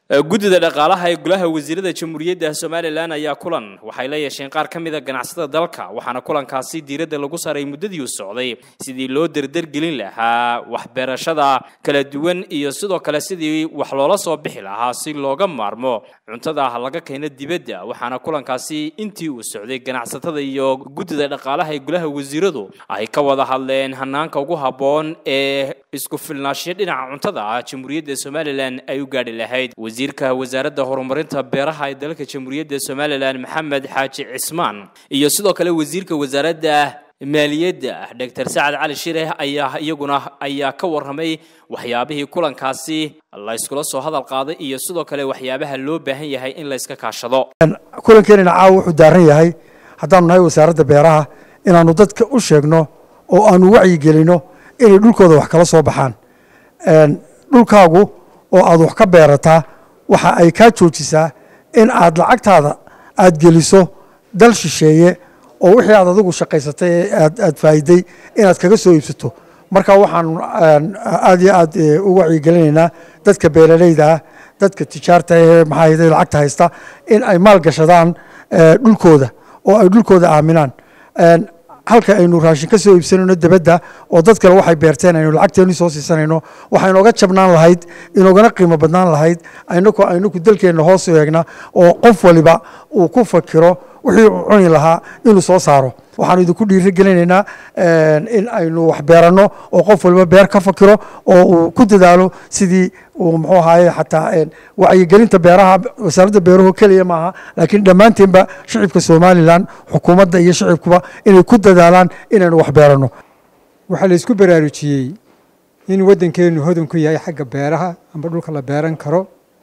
guddida dhaqaalaha ee golaha wasiirada jamhuuriyadda somalilan ayaa kulan waxay la yeesheen qaar ka mida ganacsatada dalka waxaana kulankaasi diiradda lagu saaray muddadii u socday sidii loo derdergelin lahaa waxbeerashada kala duwan iyo sidoo kale sidii wax loola soo bixi lahaa si looga maarmo cuntada laga keeno dibadda waxaana kulankaasi intii uu socday ganacsatada iyo guddida dhaqaalaha ee golaha wasiiradu ay ka wada hadleen hanaanka ugu habboon ee isku filnaashiyo dhinaca cuntada ah jamhuuriyadda somalilan ay u gaadhi lahayd wasiirka wasaaradda horumarinta beeraha ee dalka jamhuuriyadda somalilan maxamed xaaji cismaan iyo sidoo kale wasiirka wasaaradda maaliyadda doctor sacad cali shire ayaa iyaguna ayaa ka warramay waxyaabihii kulankaasi la yskula soo hadal qaaday iyo sidoo kale waxyaabaha loo baahan yahay in la yska kaashado kulankeenina caawa wuxuu daaran yahay haddaanu nahay wasaaradda beeraha inaanu dadka u sheegno oo aanu wacyigelino inay dhulkooda wax kala soo baxaan dhulkaagu oo aad wax ka beerataa waxa ay kaa joojisaa in aad lacagtaada aad geliso dal shisheeye oo wixii aad adigu shaqaysatay ee aad faa'iday inaad kaga soo iibsato marka waxaanu aad iyo aad u wacyigelinaynaa dadka beeralayda ah dadka tijaarta ee maxaa lacagta haysta in ay maal gashadaan dhulkooda oo ay dhulkooda aaminaan halka aynu raashin ka soo iibsanayno debadda oo dad kale waxay beerteen aynu lacagteenu soo siisanayno waxaa inooga jabnaan lahayd inoogana qiimo badnaan lahayd aynaku aynaku dalkeenna hoos u eegna oo qof waliba uu ku fakiro wixii uu cuni lahaa inuu soo saaro waxaanu idinku dhiiri gelinaynaa in aynu wax beeranno oo qof waliba beer ka fakiro oo uu ku dadaalo sidii uu muxuu ahaaye xataa wacyigelinta beeraha wasaaradda beeruhu keliya maaha laakiin dhammaanteenba shicibka somalilan xukuumadda iyo shicibkuba inay ku dadaalaan inaynu wax beeranno waxaa la isku baraarujiyey in waddankeenu hodan ku yahay xagga beeraha amba dhulka la beeran karo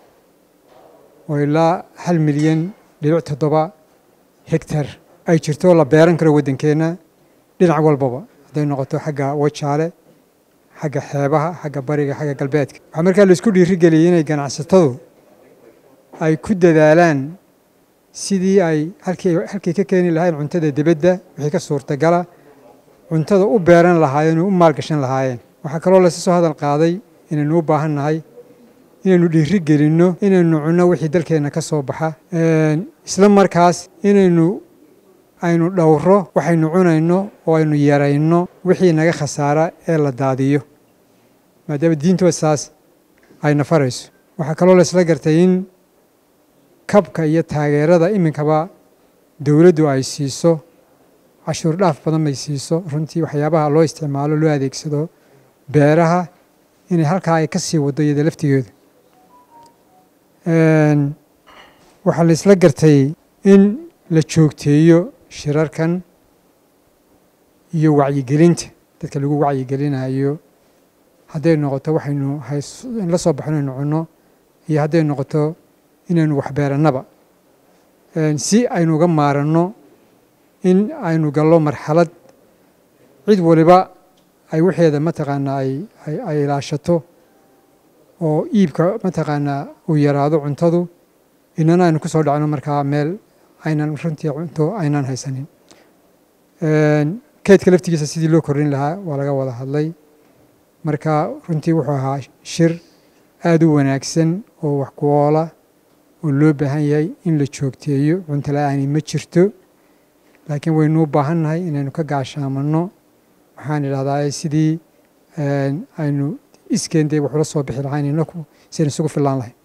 oo ilaa hal milyan dhibic toddoba hegtar ay jirto la beeran karo waddankeenna dhinac walbaba hadday noqoto xagga wajaale xagga xeebaha xagga bariga xagga galbeedka waxaa markaa laisku dhiirigeliyey inay ganacsatadu ay ku dadaalaan sidii ay halkii halkii ka keeni lahayn cuntada dibadda wixii ka suurtagala cuntada u beeran lahaayeen oo u maalgashan lahaayeen waxaa kaloo laysa soo hadal qaaday inaynu u baahan nahay inaynu dhiiri gelinno inaynu cunno wixii dalkeenna ka soo baxa isla markaas inaynu aynu dhowro waxaynu cunayno oo aynu yarayno wixii naga khasaara ee la daadiyo maadaama diintood saas ayna farayso waxaa kaloo laysla gartay in kabka iyo taageerada iminkaba dowladdu ay siiso cashuur dhaaf badan bay siiso runtii waxyaabaha loo isticmaalo loo adeegsado beeraha inay halkaa ay ka sii waddo iyada laftigeedu waxaa laysla gartay in la joogteeyo shirarkan iyo wacyigelinta dadka lagu wacyigelinayo hadday noqoto waxaynu la soo baxno aynu cunno iyo hadday noqoto inaynu waxbeerannaba si aynu uga maaranno in aynu gallo marxalad cid waliba ay waxeeda mataqaanaa ay ilaashato oo iibka mataqaanaa uu yaraado cuntadu inana aynu ku soo dhacno markaa meel aynan runtii cunto aynaan haysanin keydka laftigiisa sidii loo kordhin lahaa waa laga wada hadlay marka runtii wuxuu ahaa shir aada u wanaagsan oo wax ku oola oo loo baahan yahay in la joogteeyo cunto la-aani ma jirto laakiin waynu u baahan nahay inaynu ka gaashaamanno waxaan idhahdaa sidii aynu iskeendee waxula soo bixi lahayn inaku si aynu isugu fillaan lahayn